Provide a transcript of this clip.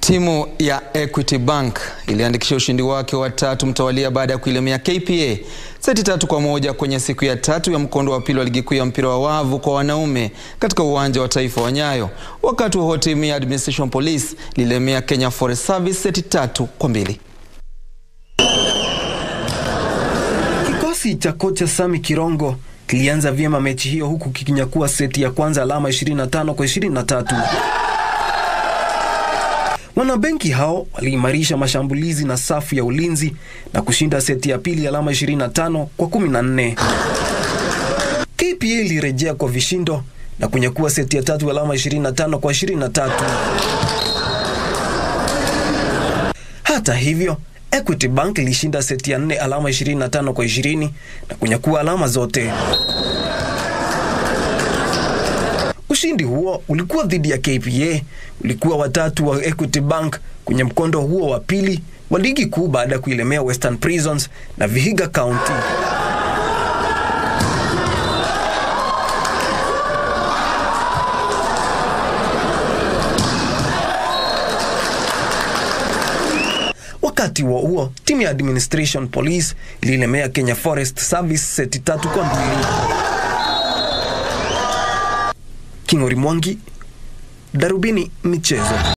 Timu ya Equity Bank iliandikisha ushindi wake wa tatu mtawalia baada ya kuilemea KPA seti tatu kwa moja kwenye siku ya tatu ya mkondo wa pili wa ligi kuu ya mpira wa wavu kwa wanaume katika uwanja wa taifa wa Nyayo. Wakati huo timu ya Administration Police ililemea Kenya Forest Service seti tatu kwa mbili. Kikosi cha kocha Sami Kirongo kilianza vyema mechi hiyo huku kikinyakua seti ya kwanza alama 25 kwa 23. Wanabenki hao waliimarisha mashambulizi na safu ya ulinzi na kushinda seti ya pili alama 25 kwa 14. KPA ilirejea kwa vishindo na kunyakua seti ya tatu alama 25 kwa 23. Hata hivyo, Equity Bank ilishinda seti ya 4 alama 25 kwa 20 na kunyakua alama zote. Ushindi huo ulikuwa dhidi ya KPA, ulikuwa watatu wa Equity Bank kwenye mkondo huo wa pili wa ligi kuu baada ya kuilemea Western Prisons na Vihiga County. Wakati huo huo, timu ya Administration Police ililemea Kenya Forest Service seti tatu kwa mbili. King'ori Mwangi, Darubini Michezo.